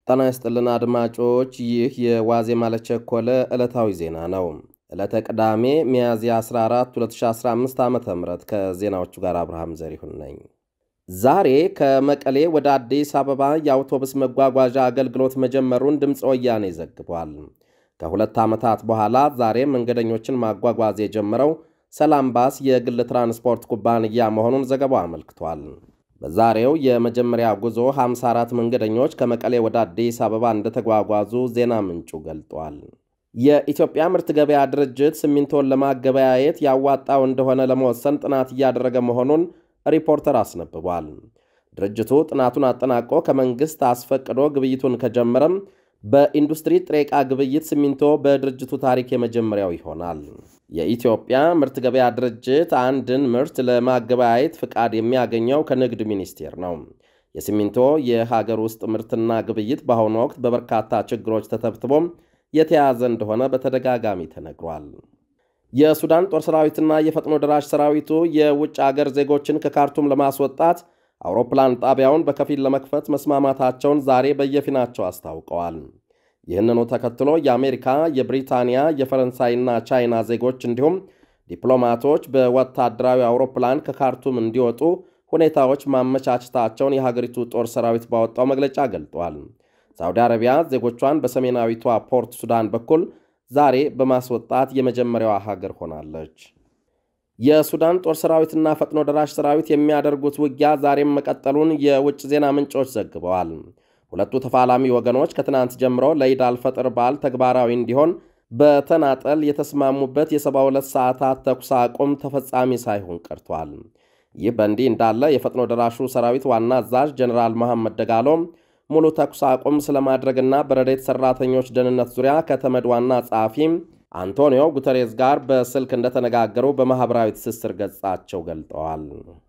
ጤና ይስጥልን አድማጮች፣ ይህ የዋዜማ ለቸኮለ ዕለታዊ ዜና ነው። ዕለተ ቅዳሜ ሚያዝያ 14 2015 ዓ ም ከዜናዎቹ ጋር አብርሃም ዘሪሁን ነኝ። ዛሬ ከመቀሌ ወደ አዲስ አበባ የአውቶቡስ መጓጓዣ አገልግሎት መጀመሩን ድምፀ ወያኔ ዘግቧል። ከሁለት ዓመታት በኋላ ዛሬ መንገደኞችን ማጓጓዝ የጀመረው ሰላም ባስ የግል ትራንስፖርት ኩባንያ መሆኑን ዘገባው አመልክቷል። በዛሬው የመጀመሪያ ጉዞ 54 መንገደኞች ከመቀሌ ወደ አዲስ አበባ እንደተጓጓዙ ዜና ምንጩ ገልጧል። የኢትዮጵያ ምርት ገበያ ድርጅት ሲሚንቶን ለማገበያየት ያዋጣው እንደሆነ ለመወሰን ጥናት እያደረገ መሆኑን ሪፖርተር አስነብቧል። ድርጅቱ ጥናቱን አጠናቆ ከመንግሥት አስፈቅዶ ግብይቱን ከጀመረም በኢንዱስትሪ ጥሬ ዕቃ ግብይት ሲሚንቶ በድርጅቱ ታሪክ የመጀመሪያው ይሆናል። የኢትዮጵያ ምርት ገበያ ድርጅት አንድን ምርት ለማገበያየት ፍቃድ የሚያገኘው ከንግድ ሚኒስቴር ነው። የሲሚንቶ የሀገር ውስጥ ምርትና ግብይት በአሁኑ ወቅት በበርካታ ችግሮች ተተብትቦም የተያዘ እንደሆነ በተደጋጋሚ ተነግሯል። የሱዳን ጦር ሰራዊትና የፈጥኖ ደራሽ ሰራዊቱ የውጭ አገር ዜጎችን ከካርቱም ለማስወጣት አውሮፕላን ጣቢያውን በከፊል ለመክፈት መስማማታቸውን ዛሬ በየፊናቸው አስታውቀዋል። ይህንኑ ተከትሎ የአሜሪካ፣ የብሪታንያ፣ የፈረንሳይና ቻይና ዜጎች እንዲሁም ዲፕሎማቶች በወታደራዊ አውሮፕላን ከካርቱም እንዲወጡ ሁኔታዎች ማመቻቸታቸውን የሀገሪቱ ጦር ሰራዊት ባወጣው መግለጫ ገልጧል። ሳውዲ አረቢያ ዜጎቿን በሰሜናዊቷ ፖርት ሱዳን በኩል ዛሬ በማስወጣት የመጀመሪያዋ ሀገር ሆናለች። የሱዳን ጦር ሰራዊትና ፈጥኖ ደራሽ ሰራዊት የሚያደርጉት ውጊያ ዛሬም መቀጠሉን የውጭ ዜና ምንጮች ዘግበዋል። ሁለቱ ተፋላሚ ወገኖች ከትናንት ጀምሮ ለኢድ አልፈጥር በዓል ተግባራዊ እንዲሆን በተናጠል የተስማሙበት የ72 ሰዓታት ተኩስ አቁም ተፈጻሚ ሳይሆን ቀርቷል። ይህ በእንዲህ እንዳለ የፈጥኖ ደራሹ ሰራዊት ዋና አዛዥ ጀኔራል መሐመድ ደጋሎም ሙሉ ተኩስ አቁም ስለማድረግና በረዴት ሰራተኞች ደህንነት ዙሪያ ከተመድ ዋና ጸሐፊ አንቶኒዮ ጉተሬዝ ጋር በስልክ እንደተነጋገሩ በማኅበራዊ ትስስር ገጻቸው ገልጠዋል።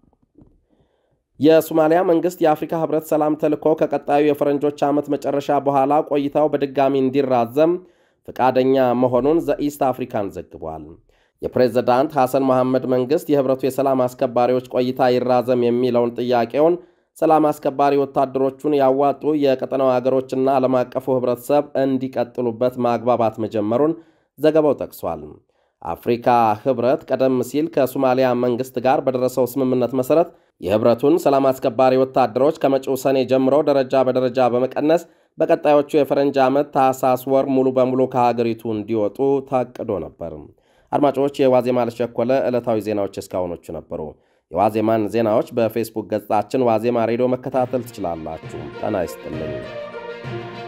የሶማሊያ መንግሥት የአፍሪካ ኅብረት ሰላም ተልዕኮ ከቀጣዩ የፈረንጆች ዓመት መጨረሻ በኋላ ቆይታው በድጋሚ እንዲራዘም ፈቃደኛ መሆኑን ዘኢስት አፍሪካን ዘግቧል። የፕሬዝዳንት ሐሰን መሐመድ መንግሥት የኅብረቱ የሰላም አስከባሪዎች ቆይታ ይራዘም የሚለውን ጥያቄውን ሰላም አስከባሪ ወታደሮቹን ያዋጡ የቀጠናው አገሮችና ዓለም አቀፉ ኅብረተሰብ እንዲቀጥሉበት ማግባባት መጀመሩን ዘገባው ጠቅሷል። አፍሪካ ኅብረት ቀደም ሲል ከሶማሊያ መንግሥት ጋር በደረሰው ስምምነት መሠረት የኅብረቱን ሰላም አስከባሪ ወታደሮች ከመጪው ሰኔ ጀምሮ ደረጃ በደረጃ በመቀነስ በቀጣዮቹ የፈረንጅ ዓመት ታህሳስ ወር ሙሉ በሙሉ ከሀገሪቱ እንዲወጡ ታቅዶ ነበር። አድማጮች፣ የዋዜማ ለቸኮለ ዕለታዊ ዜናዎች እስካሁኖቹ ነበሩ። የዋዜማን ዜናዎች በፌስቡክ ገጻችን ዋዜማ ሬዲዮ መከታተል ትችላላችሁ። ጤና ይስጥልኝ።